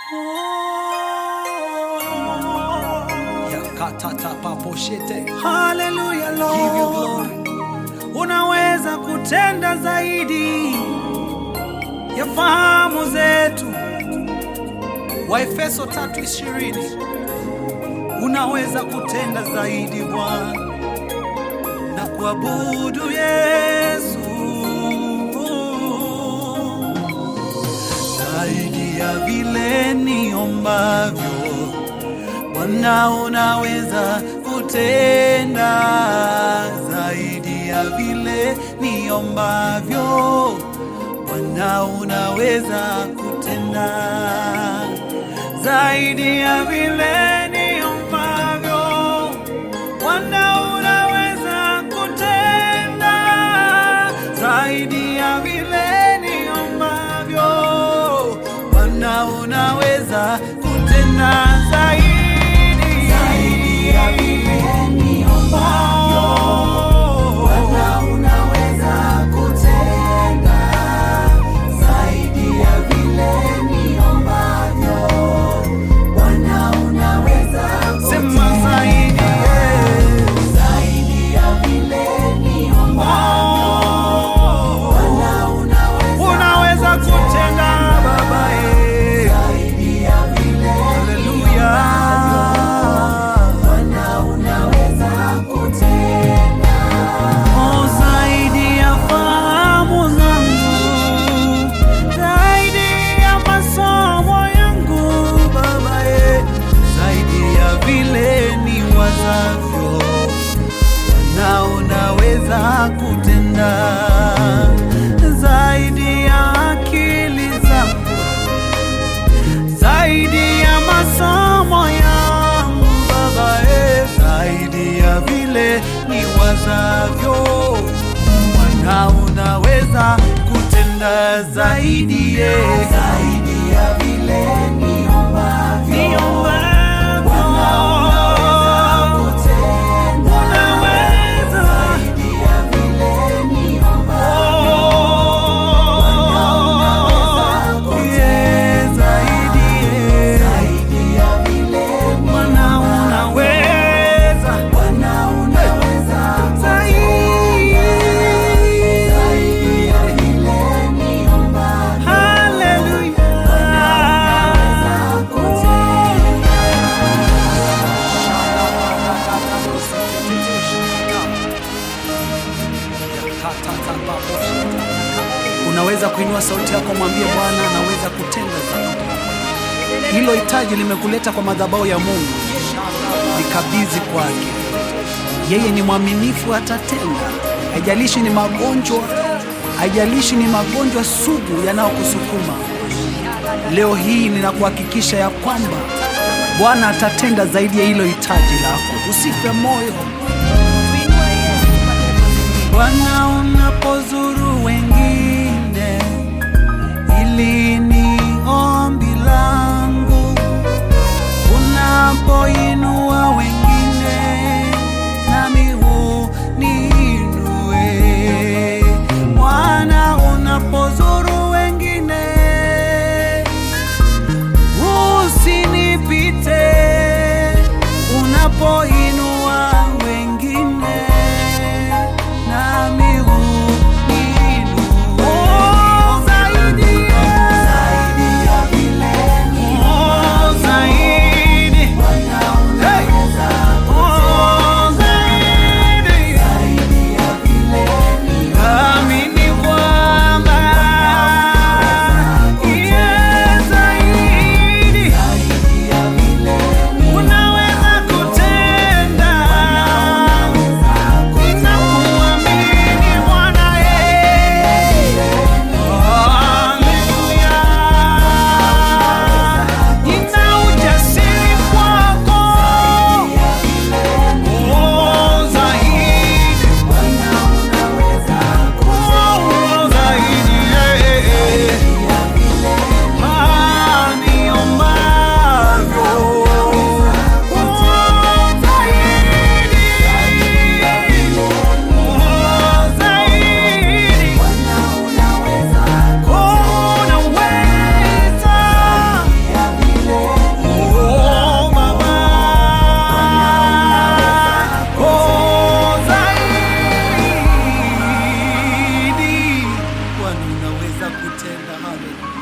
Yakatatapaposhete. Hallelujah, Give you Lord. glory. Unaweza kutenda zaidi ya fahamu zetu. Waefeso 3:20. Unaweza kutenda zaidi Bwana na kuabudu Yesu zaidi ya vile niombavyo. Bwana unaweza kutenda zaidi ya vile niombavyo. Bwana unaweza kutenda zaidi ya vile niombavyo. Bwana unaweza kutenda zaidi ya vile niombavyo. Bwana unaweza kutenda zaidi zaidi ya vile niombavyo. Bwana unaweza kutenda zaidi ya vile niombavyo. Bwana unaweza sema zaidi zaidi ya vile niombavyo. Bwana unaweza unaweza kutenda baba zaidi ya vile haleluya. Bwana unaweza kutenda oh, zaidi ya fahamu zangu zaidi ya masomo yangu Baba e, zaidi ya vile ni wazavyo, Bwana unaweza kutenda zaidi ya akili zangu, zaidi ya masomo yangu Baba e, zaidi ya vile ni wazavyo, Bwana unaweza kutenda zaidi ye, zaidi ya vile niombavyo, niombavyo. Bwana unaweza kutenda unaweza zaidi ya vile niombavyo, Bwana unaweza kutenda zaidi ye, zaidi ya vile Bwana unaweza, Bwana unaweza zaidi zaidi ya vile niombavyo. Haleluya. Unaweza kuinua sauti yako, mwambie Bwana anaweza kutenda zaidi. Hilo hitaji limekuleta kwa madhabahu ya Mungu, likabidhi kwake. Yeye ni mwaminifu, atatenda. Haijalishi ni magonjwa, haijalishi ni magonjwa sugu yanayokusukuma. Leo hii ninakuhakikisha ya kwamba Bwana atatenda zaidi ya hilo hitaji lako. Usife moyo. Bwana unapozuru wengine, ili ni ombi langu. Unapoinua wengine, nami uniinue. Bwana unapozuru wengine, usinipite. Unapoinua wengine, nami uniinue. Oh, zaidi, Haleluya.